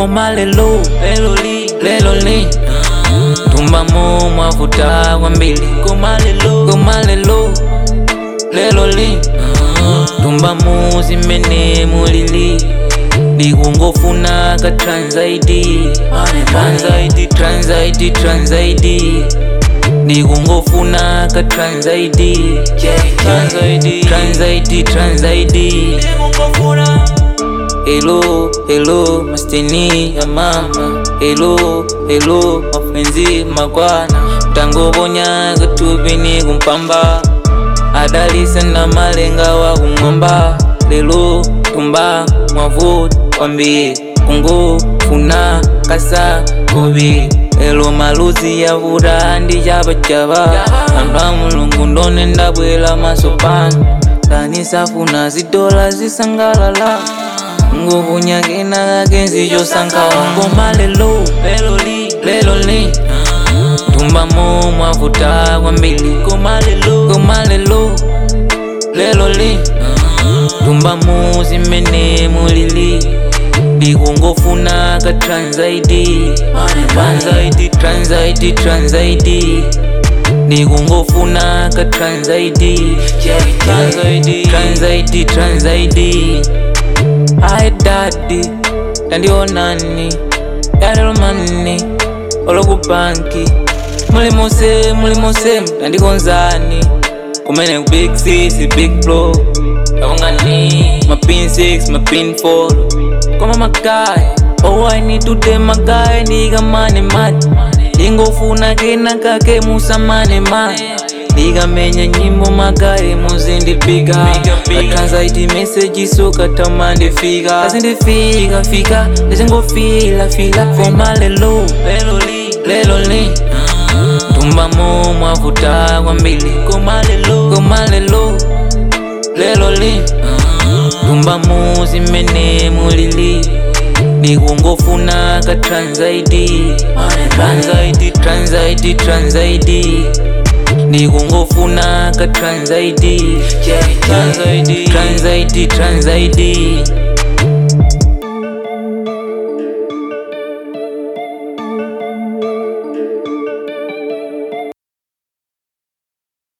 koma lelo lelo li lelo li tumbamo mwavuta kwambiri koma lelo koma lelo lelo li tumbamo zimene mulili ndikungofuna ka transaidi transaidi transaidi transaidi ndikungofuna ka transaidi transaidi transaidi transaidi Hello, hello, masteni ya mama Hello, hello, mafenzi makwana Tangobonya katupini kumpamba Adalisa na malenga wa kumwamba Lelo, tumba, mwavuti, kwambi Kungu, funa, kasa, kubi Lelo maluzi ya vuda andi chaba chaba Amba mulungu ndone ndabwela masopano Kanisa funa zidola zisangalala nguvu nyake na kakenzi chosankhawa ngoma lelo lelo li lelo li tumbamo mwavuta kwambiri koma lelo koma lelo lelo li tumbamo zimene mulili ndikungofuna ka transaidi transaidi transaidi transaidi ndikungofuna ka transaidi transaidi transaidi transaidi Hi daddy, tandionani yalelo mani olokubanki mulimose mulimose tandikonzani kumene ku big six big flow kaungani mapin 6 mapin 4 koma magaya oh I need to take magaya ndikamane mati ndingofuna kena kake musamane mati ndikamenya nyimbo magaye muzindipika atransaiti meseji sokatama ndifika azindifika fika ndizingofila fila foma lelo lelo li lelo li tumbamo mwavuta kwambiri koma lelo koma lelo lelo li tumbamo zimene mulili ndikungofuna ka transaidi transaidi transaidi transaidi ndikungofuna ka transaidi transaidi transaidi transaidi